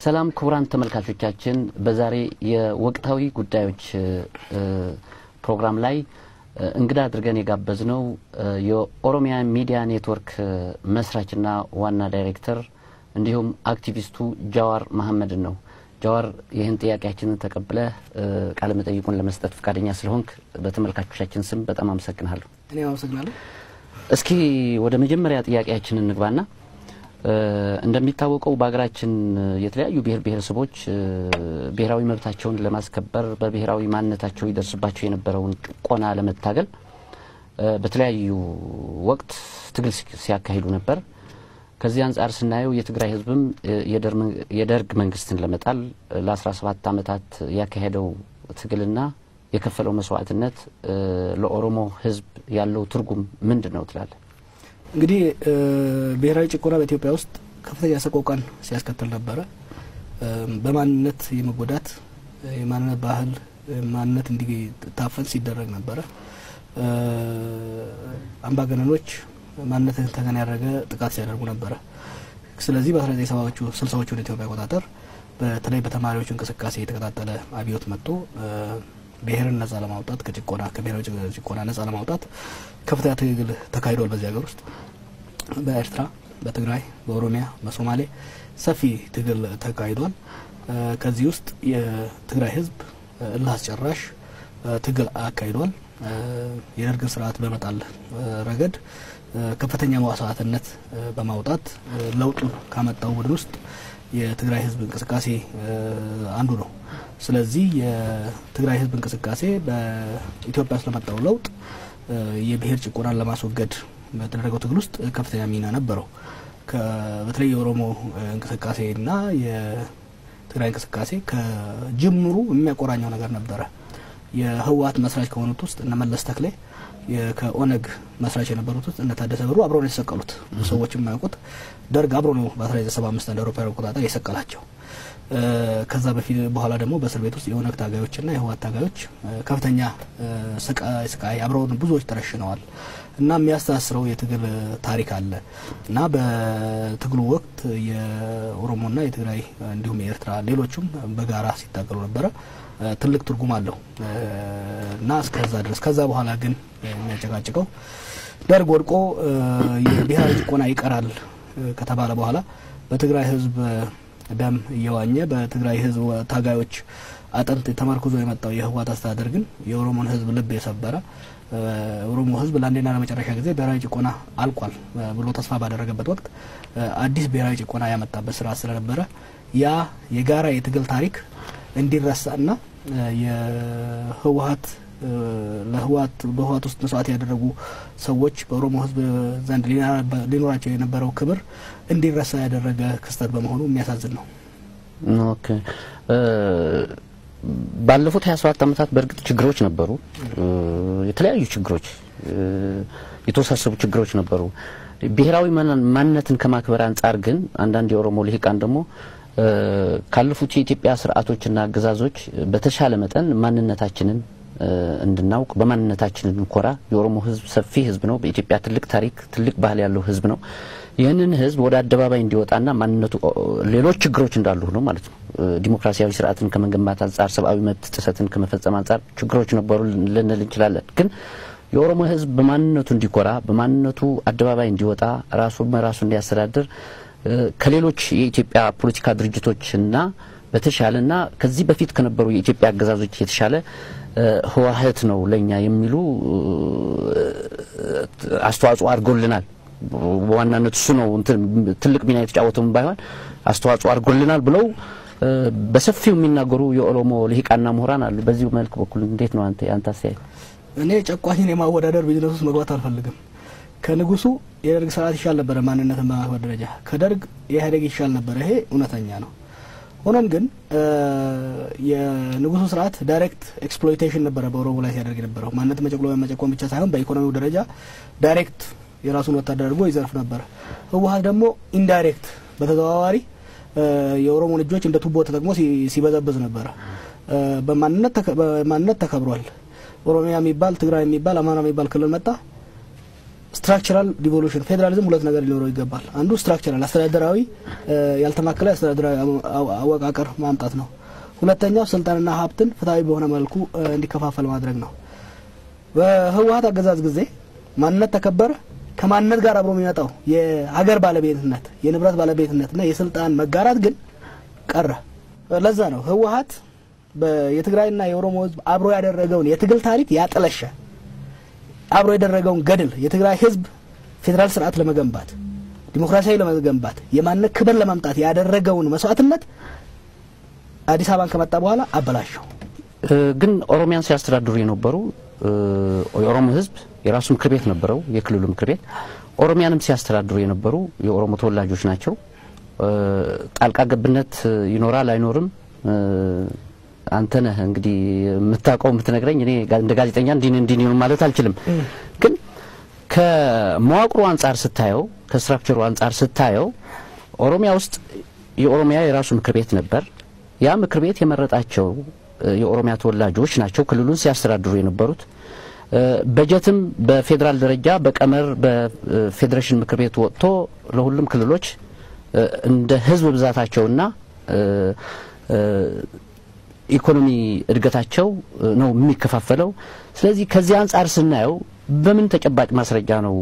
ሰላም ክቡራን ተመልካቾቻችን፣ በዛሬ የወቅታዊ ጉዳዮች ፕሮግራም ላይ እንግዳ አድርገን የጋበዝነው የኦሮሚያ ሚዲያ ኔትወርክ መስራችና ዋና ዳይሬክተር እንዲሁም አክቲቪስቱ ጃዋር መሐመድን ነው። ጃዋር ይህን ጥያቄያችንን ተቀብለህ ቃለ መጠይቁን ለመስጠት ፈቃደኛ ስለሆንክ በተመልካቾቻችን ስም በጣም አመሰግናለሁ። እኔ አመሰግናለሁ። እስኪ ወደ መጀመሪያ ጥያቄያችን እንግባና እንደሚታወቀው በሀገራችን የተለያዩ ብሔር ብሔረሰቦች ብሔራዊ መብታቸውን ለማስከበር በብሔራዊ ማንነታቸው ይደርስባቸው የነበረውን ጭቆና ለመታገል በተለያዩ ወቅት ትግል ሲያካሂዱ ነበር። ከዚህ አንጻር ስናየው የትግራይ ሕዝብም የደርግ መንግስትን ለመጣል ለ17 ዓመታት ያካሄደው ትግልና የከፈለው መስዋዕትነት ለኦሮሞ ሕዝብ ያለው ትርጉም ምንድን ነው ትላለህ? እንግዲህ ብሔራዊ ጭቆና በኢትዮጵያ ውስጥ ከፍተኛ ሰቆቃን ሲያስከትል ነበረ። በማንነት የመጎዳት የማንነት ባህል ማንነት እንዲታፈን ሲደረግ ነበረ። አምባገነኖች ማንነትን ተገን ያደረገ ጥቃት ሲያደርጉ ነበረ። ስለዚህ በ19 ሰባዎቹ ስልሳዎቹ ወደ ኢትዮጵያ አቆጣጠር በተለይ በተማሪዎች እንቅስቃሴ የተቀጣጠለ አብዮት መጥቶ ብሔርን ነጻ ለማውጣት ከጭቆና ከብሔራዊ ጭቆና ነጻ ለማውጣት ከፍተኛ ትግል ተካሂዷል። በዚህ ሀገር ውስጥ በኤርትራ፣ በትግራይ፣ በኦሮሚያ፣ በሶማሌ ሰፊ ትግል ተካሂዷል። ከዚህ ውስጥ የትግራይ ህዝብ እልህ አስጨራሽ ትግል አካሂዷል። የደርግን ስርዓት በመጣል ረገድ ከፍተኛ መስዋዕትነት በማውጣት ለውጡን ካመጣው ቡድን ውስጥ የትግራይ ህዝብ እንቅስቃሴ አንዱ ነው። ስለዚህ የትግራይ ህዝብ እንቅስቃሴ በኢትዮጵያ ውስጥ ለመጣው ለውጥ የብሔር ጭቆናን ለማስወገድ በተደረገው ትግል ውስጥ ከፍተኛ ሚና ነበረው። በተለይ የኦሮሞ እንቅስቃሴና የትግራይ እንቅስቃሴ ከጅምሩ የሚያቆራኘው ነገር ነበረ። የህወሓት መስራች ከሆኑት ውስጥ እነ መለስ ተክሌ ከኦነግ መስራች የነበሩት ውስጥ እነ ታደሰ ብሩ አብረው ነው የተሰቀሉት። ሰዎች የማያውቁት ደርግ አብሮ ነው በ1975 እንደ አውሮፓውያን አቆጣጠር የሰቀላቸው። ከዛ በፊት በኋላ ደግሞ በእስር ቤት ውስጥ የኦነግ ታጋዮችና የህወሓት ታጋዮች ከፍተኛ ስቃይ አብረው ብዙዎች ተረሽነዋል። እና የሚያስተሳስረው የትግል ታሪክ አለ እና በትግሉ ወቅት የኦሮሞና የትግራይ እንዲሁም የኤርትራ ሌሎቹም በጋራ ሲታገሉ ነበረ። ትልቅ ትርጉም አለው እና እስከዛ ድረስ ከዛ በኋላ ግን የሚያጨቃጭቀው ደርግ ወድቆ የብሔራዊ ጭቆና ይቀራል ከተባለ በኋላ በትግራይ ህዝብ ደም እየዋኘ በትግራይ ህዝብ ታጋዮች አጥንት ተመርኩዞ የመጣው የህወሓት አስተዳደር ግን የኦሮሞን ህዝብ ልብ የሰበረ ኦሮሞ ህዝብ ለአንዴና ለመጨረሻ ጊዜ ብሔራዊ ጭቆና አልቋል ብሎ ተስፋ ባደረገበት ወቅት አዲስ ብሔራዊ ጭቆና ያመጣበት ስርዓት ስለነበረ ያ የጋራ የትግል ታሪክ እንዲረሳና የህወሓት ለህወሓት በህወሓት ውስጥ መስዋዕት ያደረጉ ሰዎች በኦሮሞ ህዝብ ዘንድ ሊኖራቸው የነበረው ክብር እንዲረሳ ያደረገ ክስተት በመሆኑ የሚያሳዝን ነው። ኦኬ ባለፉት 27 ዓመታት በእርግጥ ችግሮች ነበሩ። የተለያዩ ችግሮች፣ የተወሳሰቡ ችግሮች ነበሩ። ብሔራዊ ማንነትን ከማክበር አንጻር ግን አንዳንድ የኦሮሞ ልሂቃን ደግሞ ካለፉት የኢትዮጵያ ስርዓቶችና አገዛዞች በተሻለ መጠን ማንነታችንን እንድናውቅ በማንነታችን እንድንኮራ የኦሮሞ ህዝብ ሰፊ ህዝብ ነው። በኢትዮጵያ ትልቅ ታሪክ፣ ትልቅ ባህል ያለው ህዝብ ነው። ይህንን ህዝብ ወደ አደባባይ እንዲወጣና ማንነቱ ሌሎች ችግሮች እንዳሉ ነው ማለት ነው። ዲሞክራሲያዊ ስርዓትን ከመገንባት አንጻር፣ ሰብአዊ መብት ጥሰትን ከመፈጸም አንጻር ችግሮች ነበሩ ልንል እንችላለን። ግን የኦሮሞ ህዝብ በማንነቱ እንዲኮራ፣ በማንነቱ አደባባይ እንዲወጣ፣ ራሱ በራሱ እንዲያስተዳድር ከሌሎች የኢትዮጵያ ፖለቲካ ድርጅቶችና በተሻለና ከዚህ በፊት ከነበሩ የኢትዮጵያ አገዛዞች የተሻለ ህወሓት ነው ለኛ የሚሉ አስተዋጽኦ አድርጎልናል። በዋናነት እሱ ነው ትልቅ ሚና የተጫወተውን ባይሆን አስተዋጽኦ አድርጎልናል ብለው በሰፊው የሚናገሩ የኦሮሞ ልሂቃና ምሁራን አሉ። በዚሁ መልክ በኩል እንዴት ነው አንተ አንተ አስተያየት? እኔ ጨቋኝን የማወዳደር ቢዝነስ ውስጥ መግባት አልፈልግም። ከንጉሱ የደርግ ስርዓት ይሻል ነበረ፣ ማንነትን በማክበር ደረጃ ከደርግ የኢህአዴግ ይሻል ነበረ። ይሄ እውነተኛ ነው። ሆኖም ግን የንጉሱ ስርዓት ዳይሬክት ኤክስፕሎይቴሽን ነበረ በኦሮሞ ላይ ሲያደርግ የነበረው ማንነት መጨቅሎ መጨቆን ብቻ ሳይሆን በኢኮኖሚው ደረጃ ዳይሬክት የራሱን ወታደር አድርጎ ይዘርፍ ነበረ። ህወሓት ደግሞ ኢንዳይሬክት በተዘዋዋሪ የኦሮሞን እጆች እንደ ቱቦ ተጠቅሞ ሲበዘብዝ ነበረ። በማንነት ተከብሯል። ኦሮሚያ የሚባል ትግራይ የሚባል አማራ የሚባል ክልል መጣ። ስትራክቸራል ዲቮሉሽን ፌዴራሊዝም ሁለት ነገር ሊኖረው ይገባል። አንዱ ስትራክቸራል አስተዳደራዊ ያልተማከለ አስተዳደራዊ አወቃቀር ማምጣት ነው። ሁለተኛው ስልጣንና ሀብትን ፍትሐዊ በሆነ መልኩ እንዲከፋፈል ማድረግ ነው። በህወሀት አገዛዝ ጊዜ ማንነት ተከበረ። ከማንነት ጋር አብሮ የሚመጣው የሀገር ባለቤትነት፣ የንብረት ባለቤትነትና የስልጣን መጋራት ግን ቀረ። ለዛ ነው ህወሀት የትግራይና የኦሮሞ ህዝብ አብሮ ያደረገውን የትግል ታሪክ ያጠለሸ አብሮ ያደረገውን ገድል የትግራይ ህዝብ ፌዴራል ስርዓት ለመገንባት ዲሞክራሲያዊ ለመገንባት የማንነት ክብር ለማምጣት ያደረገውን መስዋዕትነት አዲስ አበባን ከመጣ በኋላ አበላሸው። ግን ኦሮሚያን ሲያስተዳድሩ የነበሩ የኦሮሞ ህዝብ የራሱ ምክር ቤት ነበረው፣ የክልሉ ምክር ቤት። ኦሮሚያንም ሲያስተዳድሩ የነበሩ የኦሮሞ ተወላጆች ናቸው። ጣልቃ ገብነት ይኖራል አይኖርም አንተ ነህ እንግዲህ የምታውቀው የምትነግረኝ። እኔ እንደ ጋዜጠኛ እንዲህ እንዲህ ነው ማለት አልችልም። ግን ከመዋቅሩ አንጻር ስታየው፣ ከስትራክቸሩ አንጻር ስታየው ኦሮሚያ ውስጥ የኦሮሚያ የራሱ ምክር ቤት ነበር። ያ ምክር ቤት የመረጣቸው የኦሮሚያ ተወላጆች ናቸው ክልሉን ሲያስተዳድሩ የነበሩት። በጀትም በፌዴራል ደረጃ በቀመር በፌዴሬሽን ምክር ቤት ወጥቶ ለሁሉም ክልሎች እንደ ህዝብ ብዛታቸውና ኢኮኖሚ እድገታቸው ነው የሚከፋፈለው። ስለዚህ ከዚህ አንጻር ስናየው በምን ተጨባጭ ማስረጃ ነው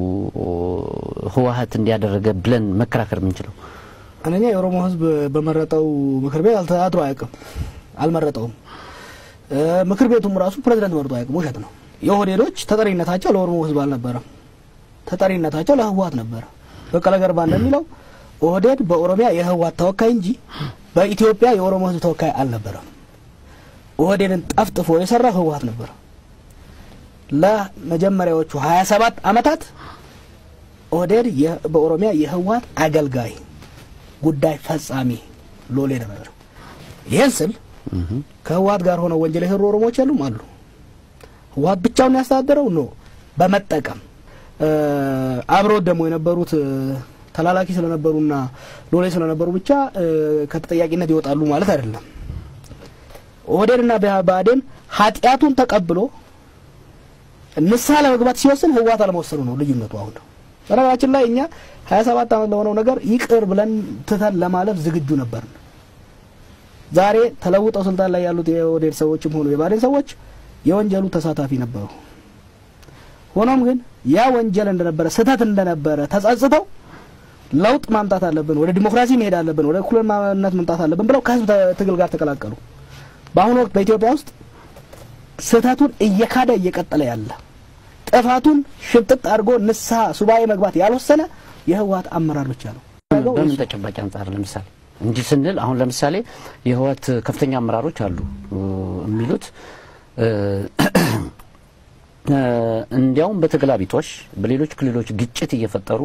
ህወሀት እንዲያደረገ ብለን መከራከር የምንችለው? አንደኛ የኦሮሞ ህዝብ በመረጠው ምክር ቤት አልተዳድሮ አያውቅም፣ አልመረጠውም። ምክር ቤቱም ራሱ ፕሬዚደንት መርጦ አያውቅም። ውሸት ነው። የኦህዴዶች ተጠሪነታቸው ለኦሮሞ ህዝብ አልነበረም፣ ተጠሪነታቸው ለህወሀት ነበረ። በቀለ ገርባ እንደሚለው ኦህዴድ በኦሮሚያ የህወሀት ተወካይ እንጂ በኢትዮጵያ የኦሮሞ ህዝብ ተወካይ አልነበረም። ኦህዴድን ጠፍጥፎ የሰራው ህወሀት ነበር። ለመጀመሪያዎቹ 27 አመታት ኦህዴድ በኦሮሚያ የህወሀት አገልጋይ ጉዳይ ፈጻሚ ሎሌ ነበር። ይህን ስል ከህወሀት ጋር ሆነው ወንጀል የሰሩ ኦሮሞዎች የሉም አሉ። ህወሀት ብቻውን ያስተዳደረው ኖ በመጠቀም አብረው ደግሞ የነበሩት ተላላኪ ስለነበሩና ሎሌ ስለነበሩ ብቻ ከተጠያቂነት ይወጣሉ ማለት አይደለም። ኦህዴድና ብአዴን ኃጢአቱን ተቀብሎ ንስሐ ለመግባት ሲወስን ህወሀት አለመወሰኑ ነው ልዩነቱ። አሁን ነው በነገራችን ላይ እኛ ሀያ ሰባት አመት ለሆነው ነገር ይቅር ብለን ትተን ለማለፍ ዝግጁ ነበርን። ዛሬ ተለውጠው ስልጣን ላይ ያሉት የኦህዴድ ሰዎችም ሆኑ የብአዴን ሰዎች የወንጀሉ ተሳታፊ ነበሩ። ሆኖም ግን ያ ወንጀል እንደነበረ ስህተት እንደነበረ ተጸጽተው ለውጥ ማምጣት አለብን፣ ወደ ዲሞክራሲ መሄድ አለብን፣ ወደ እኩልማነት መምጣት አለብን ብለው ከህዝብ ትግል ጋር ተቀላቀሉ። በአሁኑ ወቅት በኢትዮጵያ ውስጥ ስህተቱን እየካደ እየቀጠለ ያለ ጥፋቱን ሽምጥጥ አድርጎ ንስሐ ሱባኤ መግባት ያልወሰነ የህወሀት አመራር ብቻ ነው። በምን ተጨባጭ አንጻር ለምሳሌ እንዲህ ስንል አሁን ለምሳሌ የህወሀት ከፍተኛ አመራሮች አሉ የሚሉት እንዲያውም በተገላቢጦሽ በሌሎች ክልሎች ግጭት እየፈጠሩ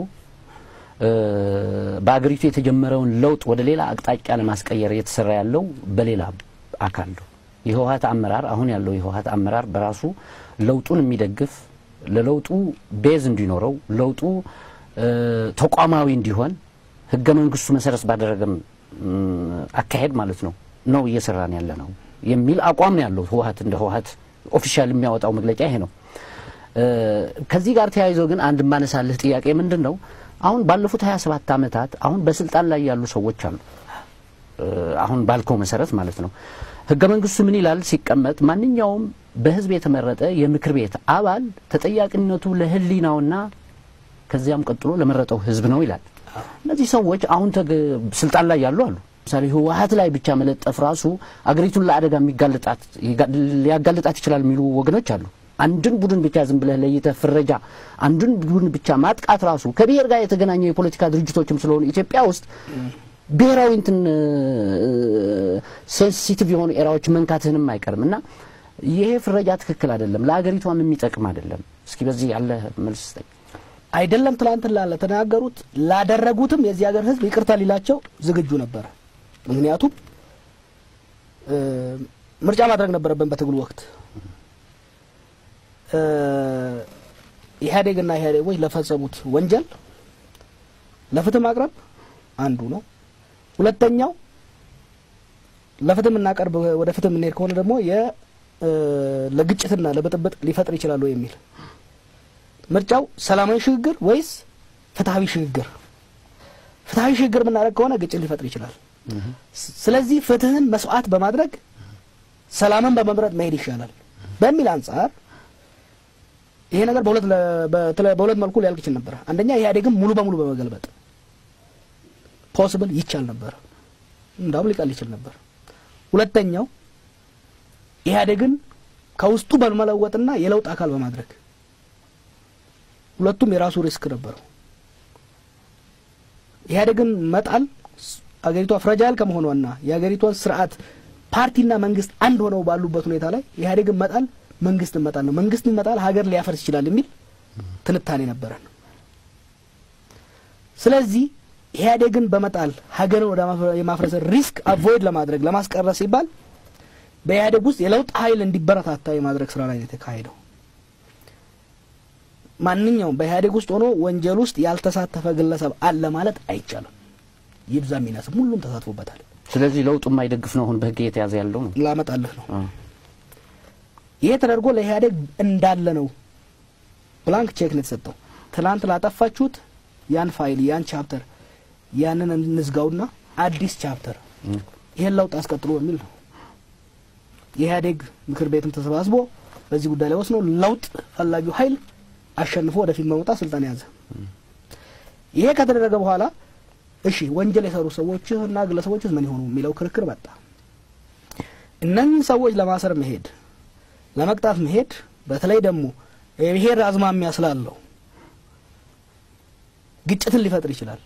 በአገሪቱ የተጀመረውን ለውጥ ወደ ሌላ አቅጣጫ ለማስቀየር እየተሰራ ያለው በሌላ አካል ነው። የህወሀት አመራር አሁን ያለው የህወሀት አመራር በራሱ ለውጡን የሚደግፍ ለለውጡ ቤዝ እንዲኖረው ለውጡ ተቋማዊ እንዲሆን ህገ መንግስቱ መሰረት ባደረገም አካሄድ ማለት ነው ነው እየሰራን ያለ ነው የሚል አቋም ነው ያለው ህወሀት እንደ ህወሀት ኦፊሻል የሚያወጣው መግለጫ ይሄ ነው። ከዚህ ጋር ተያይዞ ግን አንድ የማነሳልህ ጥያቄ ምንድን ነው? አሁን ባለፉት 27 ዓመታት አሁን በስልጣን ላይ ያሉ ሰዎች አሉ። አሁን ባልከው መሰረት ማለት ነው። ህገ መንግስቱ ምን ይላል ሲቀመጥ ማንኛውም በህዝብ የተመረጠ የምክር ቤት አባል ተጠያቂነቱ ለህሊናውና ከዚያም ቀጥሎ ለመረጠው ህዝብ ነው ይላል። እነዚህ ሰዎች አሁን ስልጣን ላይ ያሉ አሉ። ለምሳሌ ህወሀት ላይ ብቻ መለጠፍ ራሱ አገሪቱን ለአደጋ የሚጋልጣት ሊያጋልጣት ይችላል የሚሉ ወገኖች አሉ። አንድን ቡድን ብቻ ዝም ብለህ ለይተህ ፍረጃ፣ አንድን ቡድን ብቻ ማጥቃት ራሱ ከብሔር ጋር የተገናኘ የፖለቲካ ድርጅቶችም ስለሆኑ ኢትዮጵያ ውስጥ ብሔራዊ እንትን ሴንሲቲቭ የሆኑ ኤራዎች መንካትህንም አይቀርም እና ይሄ ፍረጃ ትክክል አይደለም፣ ለአገሪቷም የሚጠቅም አይደለም። እስኪ በዚህ ያለ መልስ ስጠኝ። አይደለም ትላንትና ለተናገሩት ላደረጉትም የዚህ ሀገር ህዝብ ይቅርታ ሊላቸው ዝግጁ ነበረ። ምክንያቱም ምርጫ ማድረግ ነበረብን በትግሉ ወቅት ኢህአዴግና ኢህአዴጎች ለፈጸሙት ወንጀል ለፍትህ ማቅረብ አንዱ ነው። ሁለተኛው ለፍትህ የምናቀርብ ወደ ፍትህ የምንሄድ ከሆነ ደግሞ ለግጭትና ለብጥብጥ ሊፈጥር ይችላሉ የሚል ምርጫው ሰላማዊ ሽግግር ወይስ ፍትሐዊ ሽግግር? ፍትሐዊ ሽግግር የምናደርግ ከሆነ ግጭት ሊፈጥር ይችላል። ስለዚህ ፍትህን መስዋዕት በማድረግ ሰላምን በመምረጥ መሄድ ይሻላል በሚል አንጻር ይሄ ነገር በሁለት በሁለት መልኩ ሊያልቅ ይችል ነበር። አንደኛ ኢህአዴግም ሙሉ በሙሉ በመገልበጥ ፖስብል ይቻል ነበር፣ እንዳውም ሊቀል ይችል ነበር። ሁለተኛው ኢህአዴግን ከውስጡ በመለወጥና የለውጥ አካል በማድረግ ሁለቱም የራሱ ሪስክ ነበረው። ኢህአዴግን መጣል አገሪቷ ፍረጃይል ከመሆኗና የአገሪቷን ስርዓት ፓርቲና መንግስት አንድ ሆነው ባሉበት ሁኔታ ላይ ኢህአዴግን መጣል መንግስትን መጣል ነው። መንግስትን መጣል ሀገር ሊያፈርስ ይችላል የሚል ትንታኔ ነበረን። ስለዚህ ኢህአዴግን በመጣል ሀገርን ወደ የማፍረስ ሪስክ አቮይድ ለማድረግ ለማስቀረት ሲባል በኢህአዴግ ውስጥ የለውጥ ኃይል እንዲበረታታ የማድረግ ስራ ላይ የተካሄደው። ማንኛውም በኢህአዴግ ውስጥ ሆኖ ወንጀል ውስጥ ያልተሳተፈ ግለሰብ አለ ማለት አይቻልም። ይብዛ የሚነስም ሁሉም ተሳትፎበታል። ስለዚህ ለውጡ የማይደግፍ ነው አሁን በህግ እየተያዘ ያለው ነው። ላመጣልህ ነው። ይሄ ተደርጎ ለኢህአዴግ እንዳለ ነው ብላንክ ቼክ ነው የተሰጠው። ትናንት ላጠፋችሁት ያን ፋይል ያን ቻፕተር ያንን እንዝጋውና አዲስ ቻፕተር ይሄን ለውጥ አስቀጥሎ በሚል ነው የኢህአዴግ ምክር ቤትም ተሰባስቦ በዚህ ጉዳይ ላይ ወስኖ ለውጥ ፈላጊው ኃይል አሸንፎ ወደፊት በመውጣት ስልጣን ያዘ። ይሄ ከተደረገ በኋላ እሺ ወንጀል የሰሩ ሰዎች እና ግለሰቦች ምን ይሆኑ የሚለው ክርክር መጣ። እነዚህ ሰዎች ለማሰር መሄድ፣ ለመቅጣት መሄድ በተለይ ደግሞ የብሔር አዝማሚያ ስላለው ግጭትን ሊፈጥር ይችላል።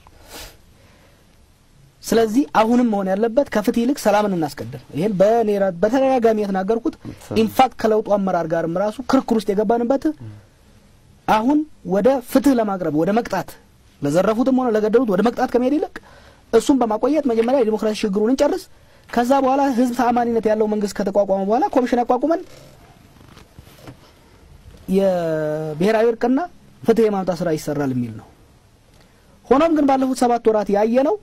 ስለዚህ አሁንም መሆን ያለበት ከፍትህ ይልቅ ሰላምን እናስቀድም። ይህን በኔ በተደጋጋሚ የተናገርኩት ኢንፋክት ከለውጡ አመራር ጋርም ራሱ ክርክር ውስጥ የገባንበት አሁን ወደ ፍትህ ለማቅረብ ወደ መቅጣት ለዘረፉትም ሆነ ለገደሉት ወደ መቅጣት ከመሄድ ይልቅ እሱን በማቆየት መጀመሪያ የዲሞክራሲ ሽግግሩን እንጨርስ። ከዛ በኋላ ህዝብ ተአማኒነት ያለው መንግስት ከተቋቋመ በኋላ ኮሚሽን አቋቁመን የብሔራዊ እርቅና ፍትህ የማምጣት ስራ ይሰራል የሚል ነው። ሆኖም ግን ባለፉት ሰባት ወራት ያየ ነው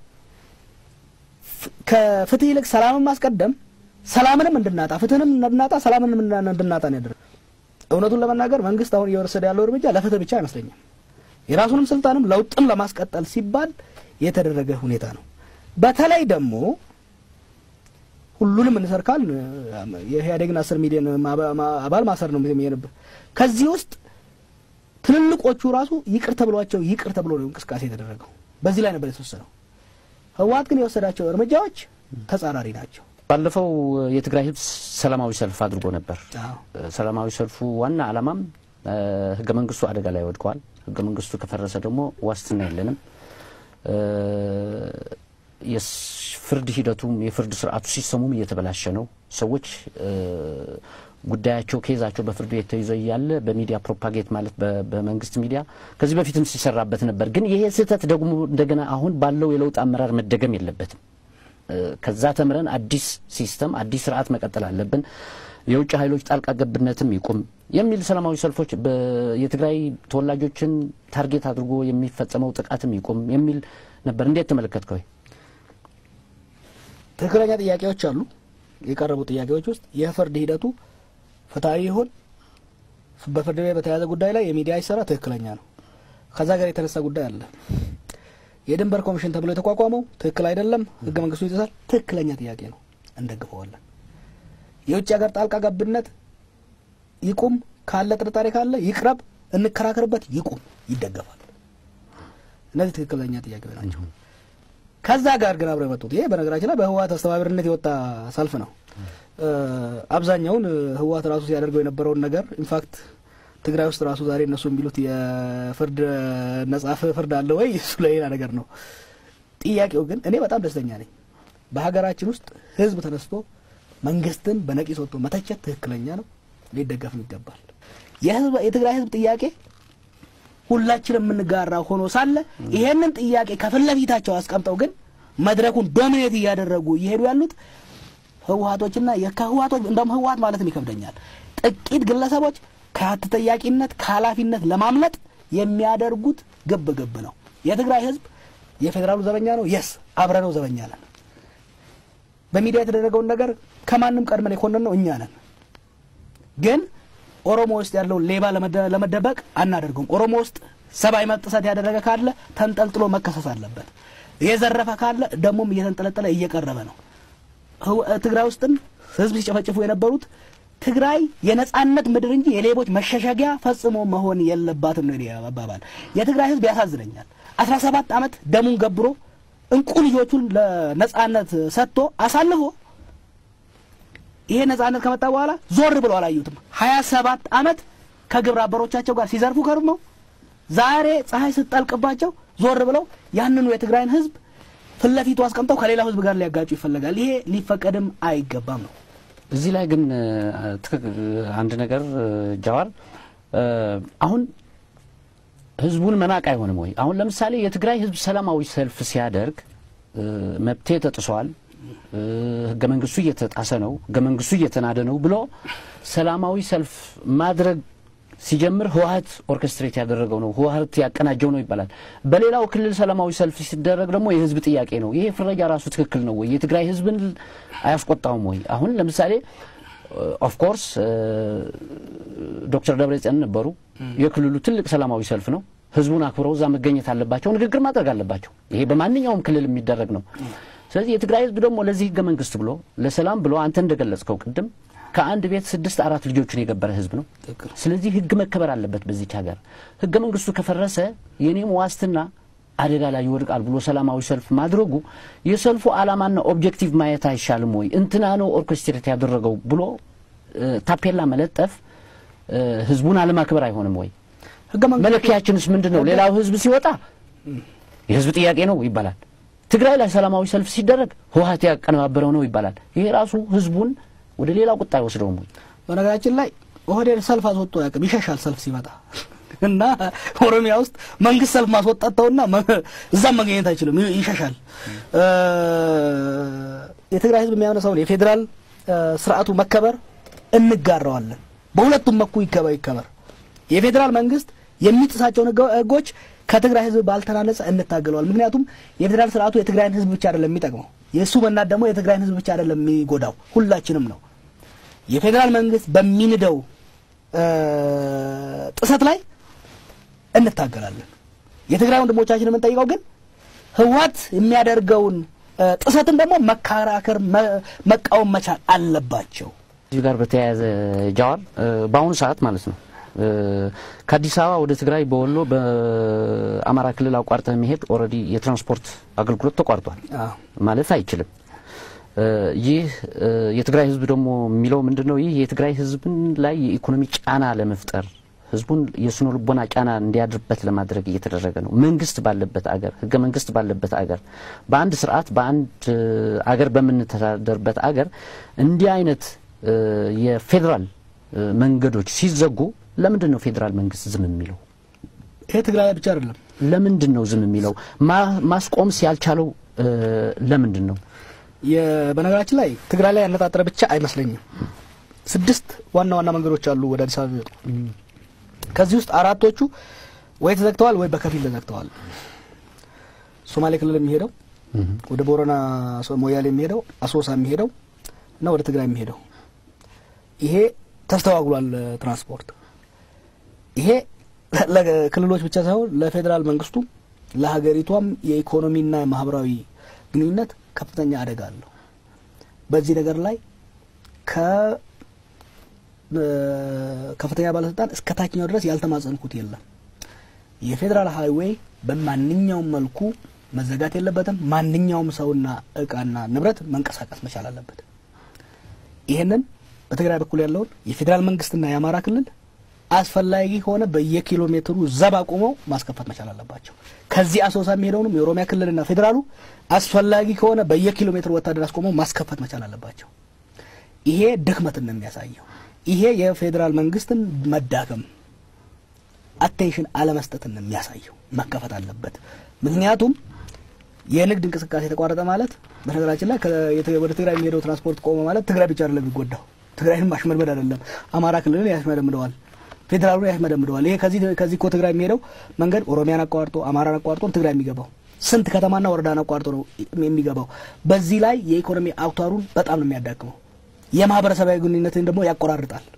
ከፍትህ ይልቅ ሰላምን ማስቀደም ሰላምንም እንድናጣ ፍትህንም እንድናጣ ሰላምንም እንድናጣ ነው ያደረገው። እውነቱን ለመናገር መንግስት አሁን እየወሰደ ያለው እርምጃ ለፍትህ ብቻ አይመስለኝም። የራሱንም ስልጣንም ለውጥም ለማስቀጠል ሲባል የተደረገ ሁኔታ ነው። በተለይ ደግሞ ሁሉንም እንሰርካል የኢህአዴግን አስር ሚሊዮን አባል ማሰር ነው የሚሄንብህ። ከዚህ ውስጥ ትልልቆቹ ራሱ ይቅር ተብሏቸው ይቅር ተብሎ ነው እንቅስቃሴ የተደረገው። በዚህ ላይ ነበር የተወሰነው። ህወሓት ግን የወሰዳቸው እርምጃዎች ተጻራሪ ናቸው። ባለፈው የትግራይ ህዝብ ሰላማዊ ሰልፍ አድርጎ ነበር። ሰላማዊ ሰልፉ ዋና ዓላማም ህገ መንግስቱ አደጋ ላይ ወድቀዋል። ህገ መንግስቱ ከፈረሰ ደግሞ ዋስትና የለንም። የፍርድ ሂደቱም የፍርድ ስርዓቱ ሲስተሙም እየተበላሸ ነው። ሰዎች ጉዳያቸው ኬዛቸው በፍርድ ቤት ተይዞ እያለ በሚዲያ ፕሮፓጌት ማለት በመንግስት ሚዲያ ከዚህ በፊትም ሲሰራበት ነበር። ግን ይሄ ስህተት ደግሞ እንደገና አሁን ባለው የለውጥ አመራር መደገም የለበትም። ከዛ ተምረን አዲስ ሲስተም አዲስ ስርዓት መቀጠል አለብን። የውጭ ኃይሎች ጣልቃ ገብነትም ይቁም የሚል ሰላማዊ ሰልፎች የትግራይ ተወላጆችን ታርጌት አድርጎ የሚፈጸመው ጥቃትም ይቁም የሚል ነበር። እንዴት ተመለከትከው? ትክክለኛ ጥያቄዎች አሉ። የቀረቡ ጥያቄዎች ውስጥ የፍርድ ሂደቱ ፍትሐዊ ይሁን፣ በፍርድ ቤት በተያያዘ ጉዳይ ላይ የሚዲያ ይሰራ ትክክለኛ ነው። ከዛ ጋር የተነሳ ጉዳይ አለ። የድንበር ኮሚሽን ተብሎ የተቋቋመው ትክክል አይደለም፣ ህገ መንግስቱ ይጥሳል። ትክክለኛ ጥያቄ ነው፣ እንደግፈዋለን። የውጭ ሀገር ጣልቃ ገብነት ይቁም፣ ካለ ጥርጣሬ ካለ ይቅረብ፣ እንከራከርበት፣ ይቁም፣ ይደገፋል። እነዚህ ትክክለኛ ጥያቄዎች ናቸው። ከዛ ጋር ግን አብረው የመጡት ይሄ በነገራችን ላይ በህወሓት አስተባባሪነት የወጣ ሰልፍ ነው። አብዛኛውን ህወሓት ራሱ ሲያደርገው የነበረውን ነገር ኢንፋክት ትግራይ ውስጥ ራሱ ዛሬ እነሱ የሚሉት የፍርድ ነጻ ፍርድ አለ ወይ እሱ ለሌላ ነገር ነው። ጥያቄው ግን እኔ በጣም ደስተኛ ነኝ። በሀገራችን ውስጥ ህዝብ ተነስቶ መንግስትን በነቂስ ወጥቶ መተቸት ትክክለኛ ነው፣ ሊደገፍም ይገባል። የትግራይ ህዝብ ጥያቄ ሁላችንም የምንጋራ ሆኖ ሳለ ይሄንን ጥያቄ ከፊት ለፊታቸው አስቀምጠው ግን መድረኩን ዶሚኔት እያደረጉ እየሄዱ ያሉት ህወሀቶችና ከህወሀቶች እንደውም ህወሀት ማለትም ይከብደኛል ጥቂት ግለሰቦች ከተጠያቂነት ከኃላፊነት ለማምለጥ የሚያደርጉት ግብ ግብ ነው። የትግራይ ህዝብ የፌዴራሉ ዘበኛ ነው። የስ አብረነው ዘበኛ ነን። በሚዲያ የተደረገውን ነገር ከማንም ቀድመን የኮነን ነው እኛ ነን። ግን ኦሮሞ ውስጥ ያለውን ሌባ ለመደበቅ አናደርገውም። ኦሮሞ ውስጥ ሰብአዊ መብት ጥሰት ያደረገ ካለ ተንጠልጥሎ መከሰስ አለበት። የዘረፈ ካለ ደግሞም እየተንጠለጠለ እየቀረበ ነው። ትግራይ ውስጥም ህዝብ ሲጨፈጭፉ የነበሩት ትግራይ የነጻነት ምድር እንጂ የሌቦች መሸሸጊያ ፈጽሞ መሆን የለባትም ነው አባባል። የትግራይ ህዝብ ያሳዝነኛል። አስራ ሰባት ዓመት ደሙን ገብሮ እንቁ ልጆቹን ለነጻነት ሰጥቶ አሳልፎ ይሄ ነጻነት ከመጣ በኋላ ዞር ብለው አላዩትም። ሀያ ሰባት ዓመት ከግብረ አበሮቻቸው ጋር ሲዘርፉ ከርመው ዛሬ ፀሐይ ስትጠልቅባቸው ዞር ብለው ያንኑ የትግራይን ህዝብ ፊት ለፊቱ አስቀምጠው ከሌላው ህዝብ ጋር ሊያጋጩ ይፈለጋል። ይሄ ሊፈቀድም አይገባም ነው። እዚህ ላይ ግን አንድ ነገር ጃዋር፣ አሁን ህዝቡን መናቅ አይሆንም ወይ? አሁን ለምሳሌ የትግራይ ህዝብ ሰላማዊ ሰልፍ ሲያደርግ መብቴ ተጥሷል፣ ህገ መንግስቱ እየተጣሰ ነው፣ ህገ መንግስቱ እየተናደ ነው ብሎ ሰላማዊ ሰልፍ ማድረግ ሲጀምር ህወሀት ኦርኬስትሬት ያደረገው ነው፣ ህወሀት ያቀናጀው ነው ይባላል። በሌላው ክልል ሰላማዊ ሰልፍ ሲደረግ ደግሞ የህዝብ ጥያቄ ነው። ይሄ ፍረጃ ራሱ ትክክል ነው ወይ? የትግራይ ህዝብን አያስቆጣውም ወይ? አሁን ለምሳሌ ኦፍኮርስ ዶክተር ደብረጽዮን ነበሩ። የክልሉ ትልቅ ሰላማዊ ሰልፍ ነው። ህዝቡን አክብረው እዛ መገኘት አለባቸው፣ ንግግር ማድረግ አለባቸው። ይሄ በማንኛውም ክልል የሚደረግ ነው። ስለዚህ የትግራይ ህዝብ ደግሞ ለዚህ ህገ መንግስት ብሎ ለሰላም ብሎ አንተ እንደገለጽከው ቅድም ከአንድ ቤት ስድስት አራት ልጆችን የገበረ ህዝብ ነው። ስለዚህ ህግ መከበር አለበት በዚች ሀገር። ህገ መንግስቱ ከፈረሰ የኔም ዋስትና አደጋ ላይ ይወድቃል ብሎ ሰላማዊ ሰልፍ ማድረጉ የሰልፉ ዓላማና ኦብጀክቲቭ ማየት አይሻልም ወይ? እንትና ነው ኦርኬስትሬት ያደረገው ብሎ ታፔላ መለጠፍ ህዝቡን አለማክበር አይሆንም ወይ? መለኪያችንስ ምንድን ነው? ሌላው ህዝብ ሲወጣ የህዝብ ጥያቄ ነው ይባላል። ትግራይ ላይ ሰላማዊ ሰልፍ ሲደረግ ህወሀት ያቀነባበረው ነው ይባላል። ይሄ ራሱ ህዝቡን ወደ ሌላው ቁጣ አይወስደውም ወይ? በነገራችን ላይ ኦህዴድ ሰልፍ አስወጥቶ አያውቅም። ይሸሻል ሰልፍ ሲመጣ እና ኦሮሚያ ውስጥ መንግስት ሰልፍ ማስወጣት ተውና እዛም መገኘት አይችልም፣ ይሸሻል። የትግራይ ህዝብ የሚያነሳውን የፌዴራል ስርዓቱ መከበር እንጋራዋለን። በሁለቱም መኩ ይከበር ይከበር። የፌዴራል መንግስት የሚጥሳቸውን ህጎች ከትግራይ ህዝብ ባልተናነጸ እንታገለዋል። ምክንያቱም የፌዴራል ስርዓቱ የትግራይን ህዝብ ብቻ አይደለም የሚጠቅመው፣ የእሱ መናት ደግሞ የትግራይን ህዝብ ብቻ አይደለም የሚጎዳው፣ ሁላችንም ነው። የፌዴራል መንግስት በሚንደው ጥሰት ላይ እንታገላለን። የትግራይ ወንድሞቻችን የምንጠይቀው ግን ህወሓት የሚያደርገውን ጥሰትን ደግሞ መከራከር፣ መቃወም መቻል አለባቸው። እዚህ ጋር በተያያዘ ጃዋር በአሁኑ ሰዓት ማለት ነው ከአዲስ አበባ ወደ ትግራይ በወሎ በአማራ ክልል አቋርጠህ መሄድ ኦልሬዲ የትራንስፖርት አገልግሎት ተቋርጧል፣ ማለፍ አይችልም። ይህ የትግራይ ህዝብ ደግሞ የሚለው ምንድን ነው? ይህ የትግራይ ህዝብን ላይ የኢኮኖሚ ጫና ለመፍጠር ህዝቡን የስነ ልቦና ጫና እንዲያድርበት ለማድረግ እየተደረገ ነው። መንግስት ባለበት አገር፣ ህገ መንግስት ባለበት አገር፣ በአንድ ስርዓት በአንድ አገር በምንተዳደርበት አገር እንዲህ አይነት የፌዴራል መንገዶች ሲዘጉ ለምንድን ነው ፌዴራል መንግስት ዝም የሚለው? ይሄ ትግራይ ብቻ አይደለም። ለምንድን ነው ዝም የሚለው? ማስቆምስ ያልቻለው ለምንድን ነው? በነገራችን ላይ ትግራይ ላይ ያነጣጠረ ብቻ አይመስለኝም። ስድስት ዋና ዋና መንገዶች አሉ ወደ አዲስ አበባ የሚወጡ። ከዚህ ውስጥ አራቶቹ ወይ ተዘግተዋል ወይ በከፊል ተዘግተዋል። ሶማሌ ክልል የሚሄደው ወደ ቦረና ሞያሌ የሚሄደው አሶሳ የሚሄደው እና ወደ ትግራይ የሚሄደው ይሄ ተስተዋግሏል። ትራንስፖርት ይሄ ለክልሎች ብቻ ሳይሆን ለፌዴራል መንግስቱ ለሀገሪቷም የኢኮኖሚና ማህበራዊ ግንኙነት ከፍተኛ አደጋ አለው። በዚህ ነገር ላይ ከከፍተኛ ባለስልጣን እስከ ታችኛው ድረስ ያልተማጸንኩት የለም። የፌዴራል ሀይዌይ በማንኛውም መልኩ መዘጋት የለበትም። ማንኛውም ሰውና እቃና ንብረት መንቀሳቀስ መቻል አለበት። ይህንን በትግራይ በኩል ያለውን የፌዴራል መንግስትና የአማራ ክልል አስፈላጊ ከሆነ በየኪሎ ሜትሩ ዘብ አቁመው ማስከፈት መቻል አለባቸው። ከዚህ አሶሳ የሚሄደውንም የኦሮሚያ ክልልና ፌዴራሉ አስፈላጊ ከሆነ በየኪሎ ሜትሩ ወታደር አስቆመው ማስከፈት መቻል አለባቸው። ይሄ ድክመትን ነው የሚያሳየው። ይሄ የፌዴራል መንግስትን መዳከም አቴንሽን አለመስጠትን ነው የሚያሳየው። መከፈት አለበት። ምክንያቱም የንግድ እንቅስቃሴ ተቋረጠ ማለት በነገራችን ላይ ወደ ትግራይ የሚሄደው ትራንስፖርት ቆመ ማለት ትግራይ ብቻ አይደለም የሚጎዳው። ትግራይን ማሽመድመድ አይደለም፣ አማራ ክልልን ያሽመደምደዋል፣ ፌዴራሉን ያሽመደምደዋል። ይሄ ከዚህ ከዚህ እኮ ትግራይ የሚሄደው መንገድ ኦሮሚያን አቋርጦ አማራን አቋርጦ ትግራይ የሚገባው ስንት ከተማና ወረዳን አቋርጦ ነው የሚገባው። በዚህ ላይ የኢኮኖሚ አውታሩን በጣም ነው የሚያዳክመው። የማህበረሰባዊ ግንኙነትን ደግሞ ያቆራርጣል።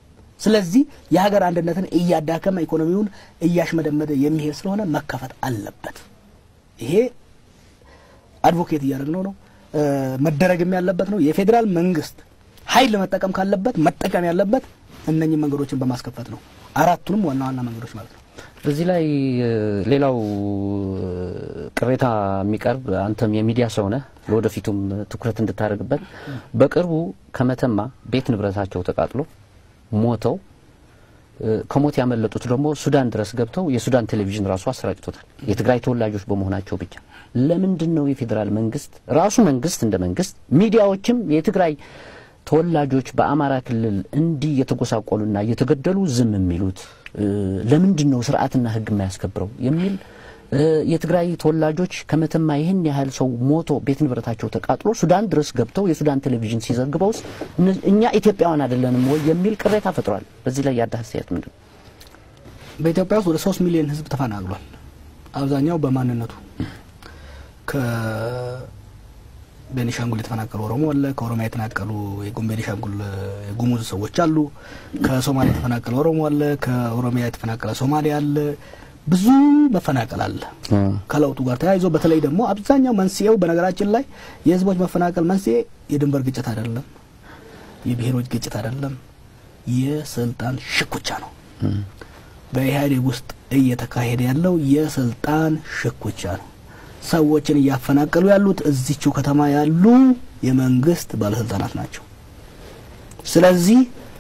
ስለዚህ የሀገር አንድነትን እያዳከመ ኢኮኖሚውን እያሽመደመደ የሚሄድ ስለሆነ መከፈት አለበት። ይሄ አድቮኬት እያደረግነው ነው፣ መደረግም ያለበት ነው። የፌዴራል መንግስት ኃይል መጠቀም ካለበት መጠቀም ያለበት እነኚህ መንገዶችን በማስከፈት ነው። አራቱንም ዋና ዋና መንገዶች ማለት ነው። እዚህ ላይ ሌላው ቅሬታ የሚቀርብ አንተም የሚዲያ ሰው ነህ፣ ለወደፊቱም ትኩረት እንድታደርግበት በቅርቡ ከመተማ ቤት ንብረታቸው ተቃጥሎ ሞተው ከሞት ያመለጡት ደግሞ ሱዳን ድረስ ገብተው የሱዳን ቴሌቪዥን ራሱ አሰራጭቶታል። የትግራይ ተወላጆች በመሆናቸው ብቻ። ለምንድን ነው የፌዴራል መንግስት ራሱ መንግስት እንደ መንግስት ሚዲያዎችም የትግራይ ተወላጆች በአማራ ክልል እንዲህ እየተጎሳቆሉና እየተገደሉ ዝም የሚሉት ለምንድን ነው ስርዓትና ሕግ የማያስከብረው የሚል የትግራይ ተወላጆች ከመተማ ይህን ያህል ሰው ሞቶ ቤት ንብረታቸው ተቃጥሎ ሱዳን ድረስ ገብተው የሱዳን ቴሌቪዥን ሲዘግበውስ እኛ ኢትዮጵያውያን አይደለንም ወይ የሚል ቅሬታ ፈጥሯል። በዚህ ላይ ያለ አስተያየት ምንድን ነው? በኢትዮጵያ ውስጥ ወደ ሶስት ሚሊዮን ህዝብ ተፈናቅሏል። አብዛኛው በማንነቱ ቤኒሻንጉል የተፈናቀሉ ኦሮሞ አለ። ከኦሮሚያ የተፈናቀሉ የጉም ቤኒሻንጉል የጉሙዝ ሰዎች አሉ። ከሶማሊያ የተፈናቀለ ኦሮሞ አለ። ከኦሮሚያ የተፈናቀለ ሶማሌ አለ። ብዙ መፈናቀል አለ። ከለውጡ ጋር ተያይዞ በተለይ ደግሞ አብዛኛው መንስኤው በነገራችን ላይ የህዝቦች መፈናቀል መንስኤ የድንበር ግጭት አይደለም፣ የብሔሮች ግጭት አይደለም፣ የስልጣን ሽኩቻ ነው። በኢህአዴግ ውስጥ እየተካሄደ ያለው የስልጣን ሽኩቻ ነው። ሰዎችን እያፈናቀሉ ያሉት እዚቹ ከተማ ያሉ የመንግስት ባለስልጣናት ናቸው። ስለዚህ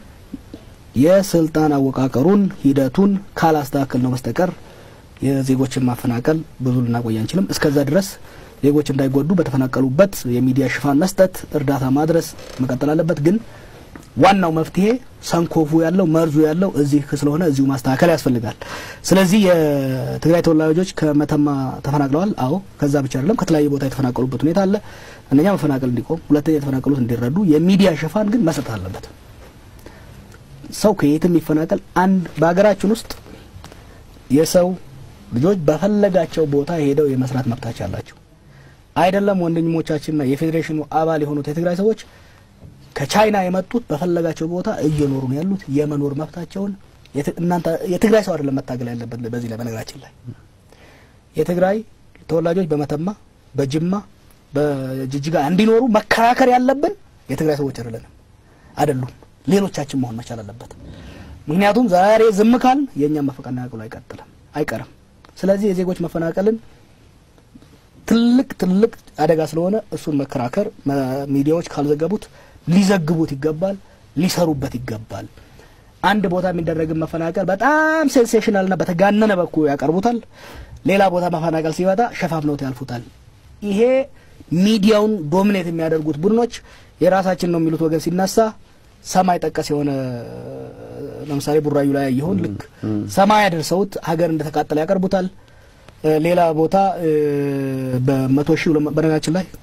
የስልጣን አወቃቀሩን ሂደቱን ካላስተካከል ነው በስተቀር የዜጎችን ማፈናቀል ብዙ ልናቆይ አንችልም። እስከዛ ድረስ ዜጎች እንዳይጎዱ በተፈናቀሉበት የሚዲያ ሽፋን መስጠት፣ እርዳታ ማድረስ መቀጠል አለበት። ግን ዋናው መፍትሄ ሰንኮፉ ያለው መርዙ ያለው እዚህ ስለሆነ እዚሁ ማስተካከል ያስፈልጋል። ስለዚህ የትግራይ ተወላጆች ከመተማ ተፈናቅለዋል። አዎ፣ ከዛ ብቻ አይደለም ከተለያየ ቦታ የተፈናቀሉበት ሁኔታ አለ። አንደኛ መፈናቀል እንዲቆም፣ ሁለተኛ የተፈናቀሉት እንዲረዱ የሚዲያ ሽፋን ግን መስጠት አለበት። ሰው ከየትም ይፈናቀል። አንድ በሀገራችን ውስጥ የሰው ልጆች በፈለጋቸው ቦታ ሄደው የመስራት መብታቸው አላቸው። አይደለም ወንድሞቻችንና የፌዴሬሽኑ አባል የሆኑት የትግራይ ሰዎች ከቻይና የመጡት በፈለጋቸው ቦታ እየኖሩ ነው ያሉት። የመኖር መብታቸውን እናንተ የትግራይ ሰው አይደለም መታገል ያለበት። በዚህ ላይ በነገራችን ላይ የትግራይ ተወላጆች በመተማ በጅማ በጅጅጋ እንዲኖሩ መከራከር ያለብን የትግራይ ሰዎች አይደለንም አይደሉም ሌሎቻችን መሆን መቻል አለበት። ምክንያቱም ዛሬ ዝም ካል የእኛም መፈናቀሉ አይቀጥልም አይቀርም። ስለዚህ የዜጎች መፈናቀልን ትልቅ ትልቅ አደጋ ስለሆነ እሱን መከራከር ሚዲያዎች ካልዘገቡት ሊዘግቡት ይገባል፣ ሊሰሩበት ይገባል። አንድ ቦታ የሚደረግን መፈናቀል በጣም ሴንሴሽናልና በተጋነነ በኩል ያቀርቡታል። ሌላ ቦታ መፈናቀል ሲመጣ ሸፋፍነውት ያልፉታል። ይሄ ሚዲያውን ዶሚኔት የሚያደርጉት ቡድኖች የራሳችን ነው የሚሉት ወገን ሲነሳ ሰማይ ጠቀስ የሆነ ለምሳሌ ቡራዩ ላይ ያየሁን ልክ ሰማይ አደርሰውት ሀገር እንደተቃጠለ ያቀርቡታል። ሌላ ቦታ በመቶ ሺህ በነገራችን ላይ